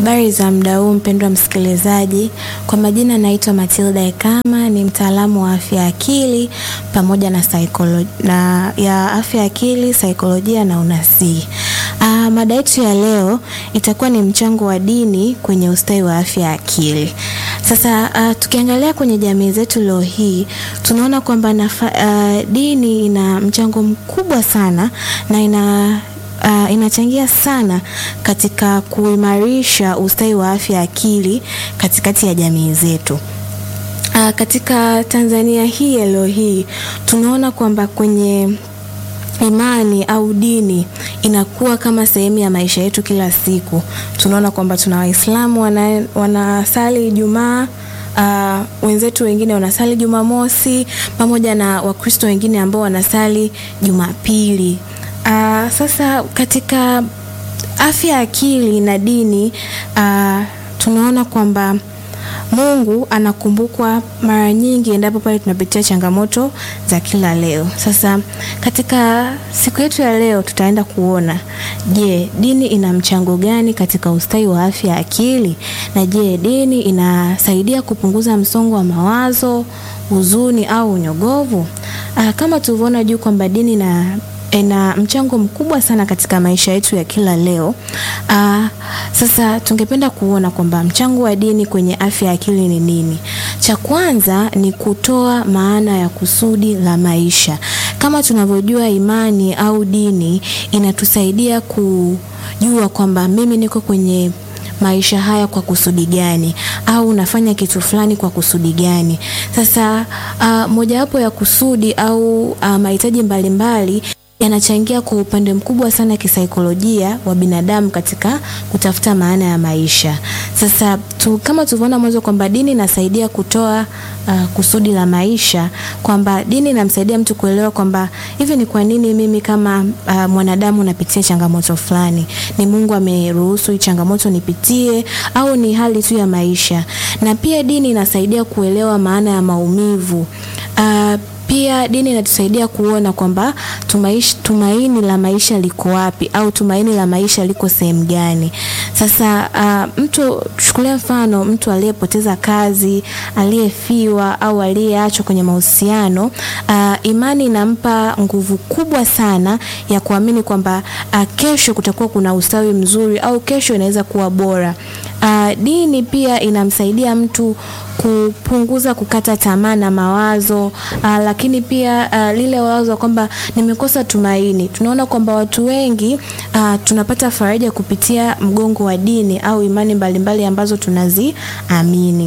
Habari za muda huu mpendwa msikilizaji, kwa majina naitwa Matilda Ekama, ni mtaalamu wa afya ya akili pamoja na saikolo, na ya afya ya akili, saikolojia na unasii. Ah, mada yetu ya leo itakuwa ni mchango wa dini kwenye ustawi wa afya ya akili. Sasa ah, tukiangalia kwenye jamii zetu leo hii tunaona kwamba nafa- ah, dini ina mchango mkubwa sana na ina uh, inachangia sana katika kuimarisha ustawi wa afya ya akili katikati ya jamii zetu. Uh, katika Tanzania hii ya leo hii tunaona kwamba kwenye imani au dini inakuwa kama sehemu ya maisha yetu kila siku. Tunaona kwamba tuna Waislamu wana, wanasali Ijumaa uh, wenzetu wengine wanasali Jumamosi pamoja na Wakristo wengine ambao wanasali Jumapili. Uh, sasa katika afya ya akili na dini uh, tunaona kwamba Mungu anakumbukwa mara nyingi endapo pale tunapitia changamoto za kila leo. Sasa katika siku yetu ya leo tutaenda kuona, je, dini ina mchango gani katika ustawi wa afya ya akili? Na je, dini inasaidia kupunguza msongo wa mawazo, huzuni au unyogovu? Ah, kama tulivyoona juu kwamba dini na ina mchango mkubwa sana katika maisha yetu ya kila leo. Aa, sasa tungependa kuona kwamba mchango wa dini kwenye afya ya akili ni nini? Cha kwanza ni kutoa maana ya kusudi la maisha. Kama tunavyojua, imani au dini inatusaidia kujua kwamba mimi niko kwenye maisha haya kwa kusudi gani au nafanya kitu fulani kwa kusudi gani. Sasa uh, mojawapo ya kusudi au uh, mahitaji mbalimbali yanachangia kwa upande mkubwa sana kisaikolojia wa binadamu katika kutafuta maana ya maisha. Sasa tu, kama tulivyoona mwanzo kwamba dini inasaidia kutoa uh, kusudi la maisha, kwamba dini inamsaidia mtu kuelewa kwamba hivi ni kwa nini mimi kama uh, mwanadamu napitia changamoto fulani, ni Mungu ameruhusu hii changamoto nipitie au ni hali tu ya maisha. Na pia dini inasaidia kuelewa maana ya maumivu uh, pia dini inatusaidia kuona kwamba tumaishi, tumaini la maisha liko wapi au tumaini la maisha liko sehemu gani. Sasa uh, mtu chukulia mfano mtu aliyepoteza kazi, aliyefiwa au aliyeachwa kwenye mahusiano uh, imani inampa nguvu kubwa sana ya kuamini kwamba uh, kesho kutakuwa kuna ustawi mzuri au kesho inaweza kuwa bora. Uh, dini pia inamsaidia mtu kupunguza kukata tamaa na mawazo uh, lakini pia uh, lile wazo kwamba nimekosa tumaini. Tunaona kwamba watu wengi uh, tunapata faraja kupitia mgongo wa dini au imani mbalimbali ambazo tunaziamini.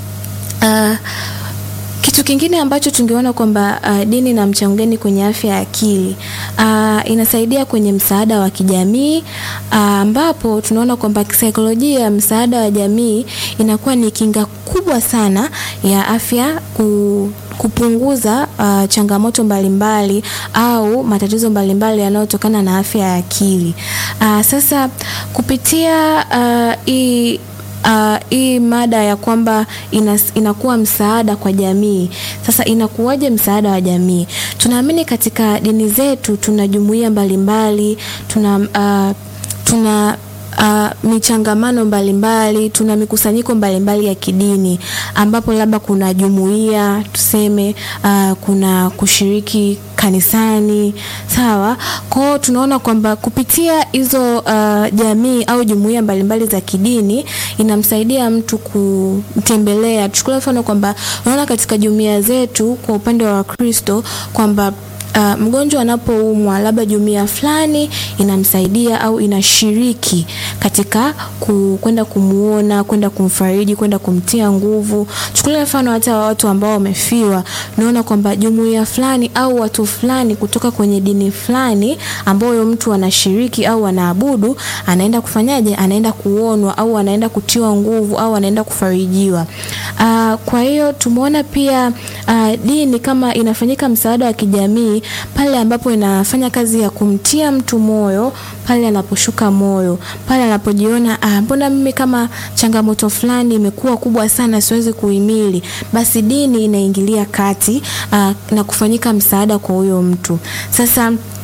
Uh, kitu kingine ambacho tungeona kwamba uh, dini na mchango gani kwenye afya ya akili uh, inasaidia kwenye msaada wa kijamii ambapo uh, tunaona kwamba kisaikolojia msaada wa jamii inakuwa ni kinga kubwa sana ya afya ku kupunguza uh, changamoto mbalimbali mbali, au matatizo mbalimbali yanayotokana na afya ya akili. Uh, sasa kupitia hii uh, Uh, hii mada ya kwamba inas, inakuwa msaada kwa jamii. Sasa inakuwaje msaada wa jamii? Tunaamini katika dini zetu tuna jumuiya mbalimbali, tuna uh, tuna uh, michangamano mbalimbali, tuna mikusanyiko mbalimbali ya kidini ambapo labda kuna jumuiya tuseme, uh, kuna kushiriki kanisani sawa. Kwao tunaona kwamba kupitia hizo uh, jamii au jumuiya mbalimbali za kidini inamsaidia mtu kutembelea. Tuchukulie mfano kwamba unaona katika jumuiya zetu kwa upande wa Wakristo kwamba Uh, mgonjwa anapoumwa labda jumuiya fulani inamsaidia au inashiriki katika kwenda kumuona, kwenda kumfariji, kwenda kumtia nguvu. Chukulia mfano hata watu ambao wamefiwa, unaona kwamba jumuiya fulani au watu fulani kutoka kwenye dini fulani ambayo mtu anashiriki au anaabudu, anaenda kufanyaje? Anaenda kuonwa au anaenda kutiwa nguvu au anaenda kufarijiwa. Uh, kwa hiyo tumeona pia uh, dini kama inafanyika msaada wa kijamii pale ambapo inafanya kazi ya kumtia mtu moyo pale anaposhuka moyo, pale anapojiona ah, mbona mimi kama changamoto fulani imekuwa kubwa sana siwezi kuhimili, basi dini inaingilia kati ah, na kufanyika msaada kwa huyo mtu. Sasa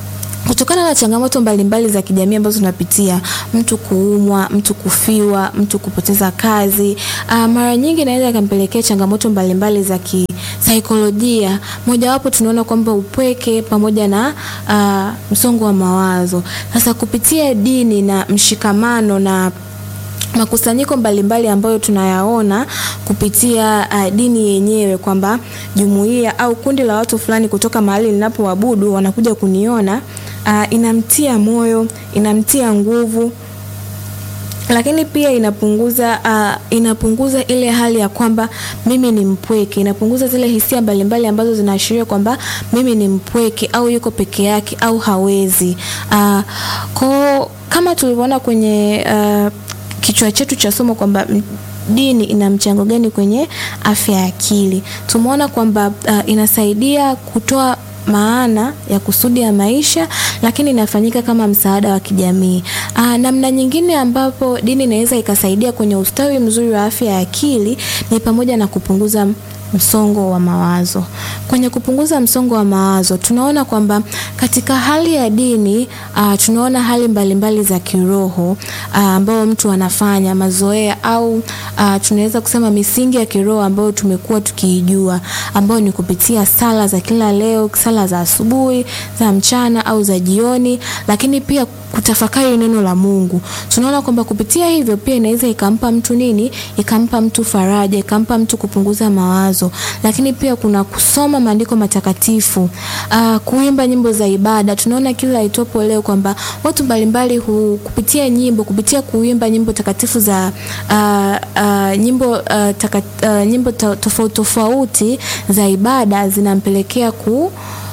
kutokana na changamoto mbalimbali za kijamii ambazo tunapitia, mtu kuumwa, mtu kufiwa, mtu kupoteza kazi, uh, mara nyingi inaweza ikampelekea changamoto mbalimbali za kisaikolojia. Mojawapo tunaona kwamba upweke pamoja na uh, msongo wa mawazo. Sasa kupitia dini na mshikamano na makusanyiko mbalimbali ambayo tunayaona kupitia uh, dini yenyewe kwamba jumuiya au kundi la watu fulani kutoka mahali ninapoabudu wanakuja kuniona uh, inamtia moyo, inamtia nguvu lakini pia inapunguza uh, inapunguza ile hali ya kwamba mimi ni mpweke, inapunguza zile hisia mbalimbali ambazo zinaashiria kwamba mimi ni mpweke au yuko peke yake au hawezi. Uh, kwa kama tulivyoona kwenye uh, kichwa chetu cha somo kwamba dini ina mchango gani kwenye afya ya akili, tumeona kwamba uh, inasaidia kutoa maana ya kusudi ya maisha, lakini inafanyika kama msaada wa kijamii. Aa, namna nyingine ambapo dini inaweza ikasaidia kwenye ustawi mzuri wa afya ya akili ni pamoja na kupunguza msongo wa mawazo. Kwenye kupunguza msongo wa mawazo, tunaona kwamba katika hali ya dini uh, tunaona hali mbalimbali mbali za kiroho uh, ambayo mtu anafanya mazoea au uh, tunaweza kusema misingi ya kiroho ambayo tumekuwa tukiijua, ambayo ni kupitia sala za kila leo, sala za asubuhi, za mchana au za jioni, lakini pia kutafakari neno la Mungu. Tunaona kwamba kupitia hivyo pia inaweza ikampa mtu nini? Ikampa mtu faraja, ikampa mtu kupunguza mawazo. Lakini pia kuna kusoma maandiko matakatifu, uh, kuimba nyimbo za ibada. Tunaona kila itopo leo kwamba watu mbalimbali kupitia nyimbo, kupitia kuimba nyimbo takatifu za uh, uh, nyimbo uh, taka, uh, nyimbo tofauti tofauti za ibada zinampelekea ku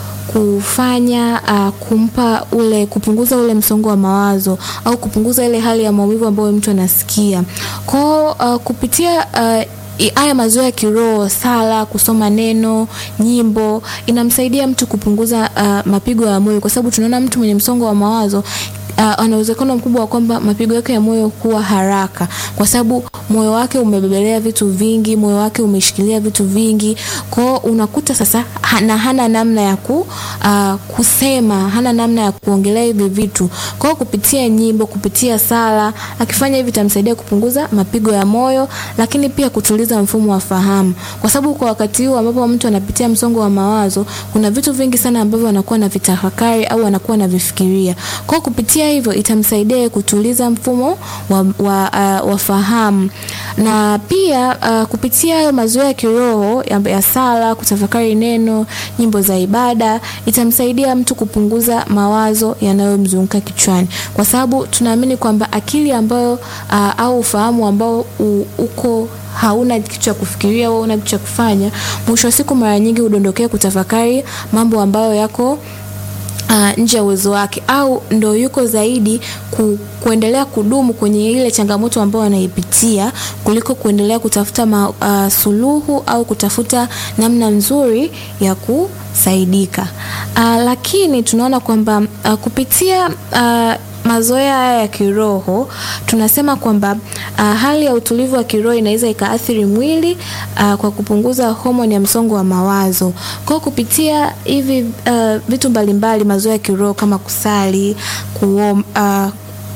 kufanya uh, kumpa ule kupunguza ule msongo wa mawazo au kupunguza ile hali ya maumivu ambayo mtu anasikia kwao uh, kupitia uh, haya mazoea ya kiroho, sala, kusoma neno, nyimbo inamsaidia mtu kupunguza uh, mapigo ya moyo, kwa sababu tunaona mtu mwenye msongo wa mawazo uh, ana uwezekano mkubwa wa kwamba mapigo yake ya moyo kuwa haraka, kwa sababu moyo wake umebebelea vitu vingi, moyo wake umeshikilia vitu vingi. Kwao unakuta sasa hana, hana namna ya ku, uh, kusema, hana namna ya kuongelea hivi vitu. Kwao kupitia nyimbo, kupitia sala, akifanya hivi itamsaidia kupunguza mapigo ya moyo, lakini pia kutuliza mfumo wa fahamu, kwa sababu kwa wakati huu ambapo mtu anapitia msongo wa mawazo, kuna vitu vingi sana ambavyo anakuwa na vitafakari au anakuwa na vifikiria. Kwao kupitia hivyo itamsaidia kutuliza mfumo wa, wa, uh, wa fahamu na pia uh, kupitia hayo mazoea ya kiroho ya, ya sala, kutafakari neno, nyimbo za ibada itamsaidia mtu kupunguza mawazo yanayomzunguka kichwani, kwa sababu tunaamini kwamba akili ambayo uh, au ufahamu ambao u, uko hauna kitu cha kufikiria au una kitu cha kufanya, mwisho wa siku mara nyingi hudondokea kutafakari mambo ambayo yako Uh, nje ya uwezo wake au ndo yuko zaidi ku, kuendelea kudumu kwenye ile changamoto ambayo anaipitia kuliko kuendelea kutafuta ma, uh, suluhu au kutafuta namna nzuri ya kusaidika. Uh, lakini tunaona kwamba uh, kupitia uh, mazoea haya ya kiroho tunasema kwamba uh, hali ya utulivu wa kiroho inaweza ikaathiri mwili uh, kwa kupunguza homoni ya msongo wa mawazo. Kwa kupitia hivi uh, vitu mbalimbali, mazoea ya kiroho kama kusali, kuom, uh,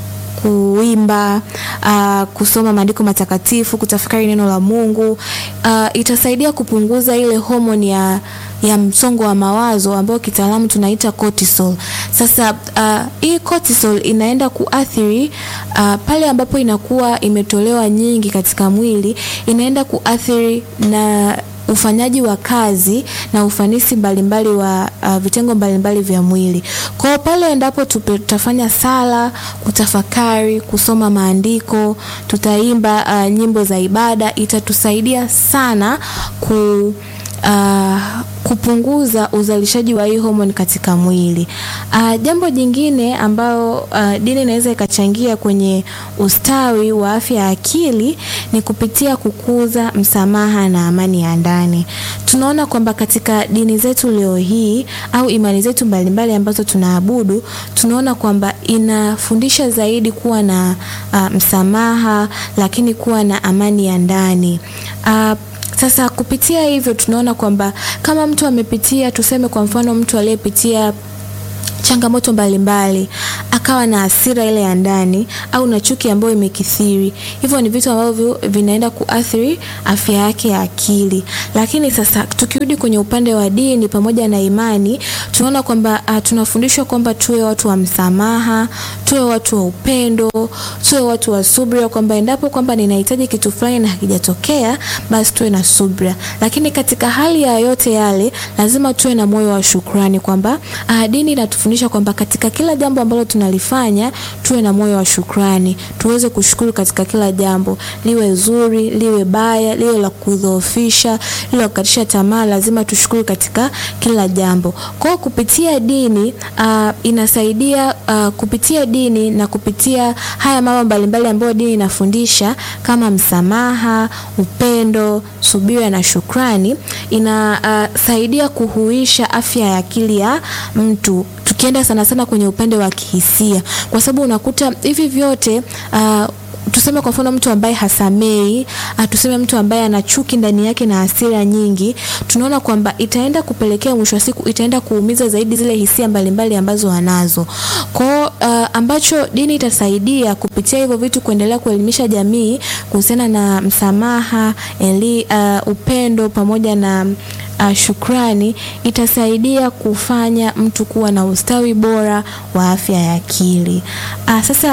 kuimba uh, kusoma maandiko matakatifu, kutafakari neno la Mungu uh, itasaidia kupunguza ile homoni ya ya msongo wa mawazo ambayo kitaalamu tunaita cortisol. Sasa uh, hii cortisol inaenda kuathiri uh, pale ambapo inakuwa imetolewa nyingi katika mwili, inaenda kuathiri na ufanyaji wa kazi na ufanisi mbalimbali wa uh, vitengo mbalimbali vya mwili. Kwa hiyo pale endapo tutafanya sala, kutafakari, kusoma maandiko, tutaimba uh, nyimbo za ibada, itatusaidia sana ku Uh, kupunguza uzalishaji wa hii homoni katika mwili. Uh, jambo jingine ambayo uh, dini inaweza ikachangia kwenye ustawi wa afya ya akili ni kupitia kukuza msamaha na amani ya ndani. Tunaona kwamba katika dini zetu leo hii au imani zetu mbalimbali ambazo tunaabudu, tunaona kwamba inafundisha zaidi kuwa na uh, msamaha, lakini kuwa na amani ya ndani uh, sasa kupitia hivyo tunaona kwamba kama mtu amepitia, tuseme kwa mfano mtu aliyepitia changamoto mbalimbali, akawa na hasira ile ya ndani au na chuki ambayo imekithiri. Hivyo ni vitu ambavyo vinaenda kuathiri afya yake ya akili. Lakini sasa tukirudi kwenye upande wa dini pamoja na imani, tunaona kwamba uh, tunafundishwa kwamba tuwe watu wa msamaha, tuwe watu wa upendo, tuwe watu wa subira, kwamba endapo kwamba ninahitaji kitu fulani na hakijatokea, basi tuwe na subira. Lakini katika hali ya yote yale, lazima tuwe na moyo wa shukrani, kwamba uh, dini inatufundisha kwamba katika kila jambo ambalo tunalifanya tuwe na moyo wa shukrani, tuweze kushukuru katika kila jambo, liwe zuri, liwe baya, liwe la kudhoofisha, liwe la kukatisha tamaa, lazima tushukuru katika kila jambo. Kwa hiyo kupitia dini uh, inasaidia uh, kupitia dini na kupitia haya mambo mbalimbali ambayo dini inafundisha kama msamaha, upendo, subira na shukrani, inasaidia uh, kuhuisha afya ya akili ya mtu tukienda sana sana kwenye upande wa kihisia, kwa sababu unakuta hivi vyote uh, tuseme kwa mfano mtu ambaye hasamei, tuseme mtu ambaye ana chuki ndani yake na hasira nyingi, tunaona kwamba itaenda kupelekea mwisho wa siku itaenda kuumiza zaidi zile hisia mbalimbali ambazo anazo. Kwa uh, ambacho dini itasaidia kupitia hivyo vitu kuendelea kuelimisha jamii kuhusiana na msamaha, eli, uh, upendo pamoja na Uh, shukrani itasaidia kufanya mtu kuwa na ustawi bora wa afya ya akili. Uh, sasa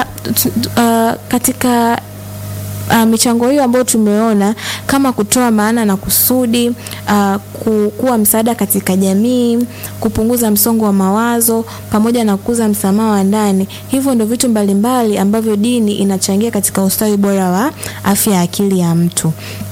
uh, katika uh, michango hiyo ambayo tumeona kama kutoa maana na kusudi, uh, kuwa msaada katika jamii, kupunguza msongo wa mawazo pamoja na kukuza msamaha wa ndani. Hivyo ndio vitu mbalimbali ambavyo dini inachangia katika ustawi bora wa afya ya akili ya mtu.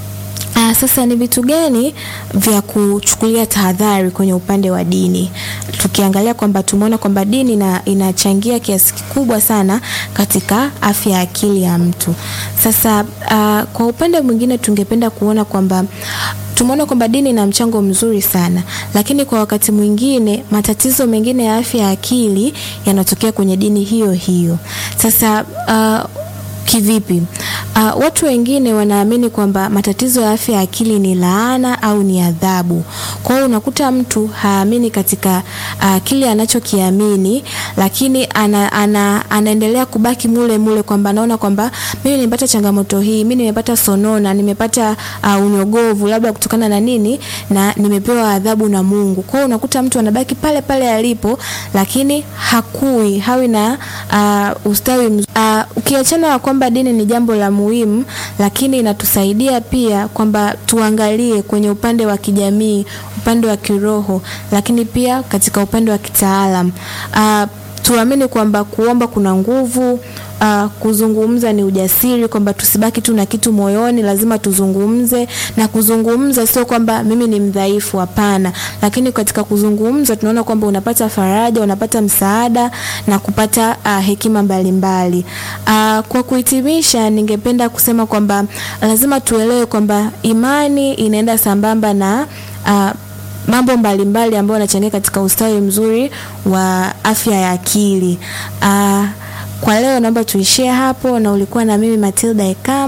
Uh, sasa ni vitu gani vya kuchukulia tahadhari kwenye upande wa dini? Tukiangalia kwamba tumeona kwamba dini na inachangia kiasi kikubwa sana katika afya ya akili ya mtu. Sasa uh, kwa upande mwingine tungependa kuona kwamba tumeona kwamba dini ina mchango mzuri sana, lakini kwa wakati mwingine matatizo mengine ya afya ya akili yanatokea kwenye dini hiyo hiyo. Sasa uh, Kivipi? Uh, watu wengine wanaamini kwamba matatizo ya afya ya akili ni laana au ni adhabu. Kwa hiyo unakuta mtu haamini katika uh, kile anachokiamini, lakini ana, ana, anaendelea kubaki mule mule kwamba anaona kwamba mimi nimepata changamoto hii, mimi nimepata sonona, nimepata uh, unyogovu labda kutokana na nini, na nimepewa adhabu na Mungu. Kwa hiyo unakuta mtu anabaki pale pale alipo, lakini hakui hawi na uh, ustawi mzuri. Uh, ukiachana na kwamba dini ni jambo la muhimu, lakini inatusaidia pia kwamba tuangalie kwenye upande wa kijamii, upande wa kiroho, lakini pia katika upande wa kitaalam. Uh, tuamini kwamba kuomba kuna nguvu. Uh, kuzungumza ni ujasiri, kwamba tusibaki tu na kitu moyoni, lazima tuzungumze. Na kuzungumza sio kwamba mimi ni mdhaifu, hapana, lakini katika kuzungumza tunaona kwamba unapata faraja, unapata msaada na kupata uh, hekima mbalimbali mbali. Uh, kwa kuhitimisha, ningependa kusema kwamba lazima tuelewe kwamba imani inaenda sambamba na uh, mambo mbalimbali ambayo yanachangia katika ustawi mzuri wa afya ya akili. Uh, kwa leo naomba tuishie hapo, na ulikuwa na mimi Matilda Ekam.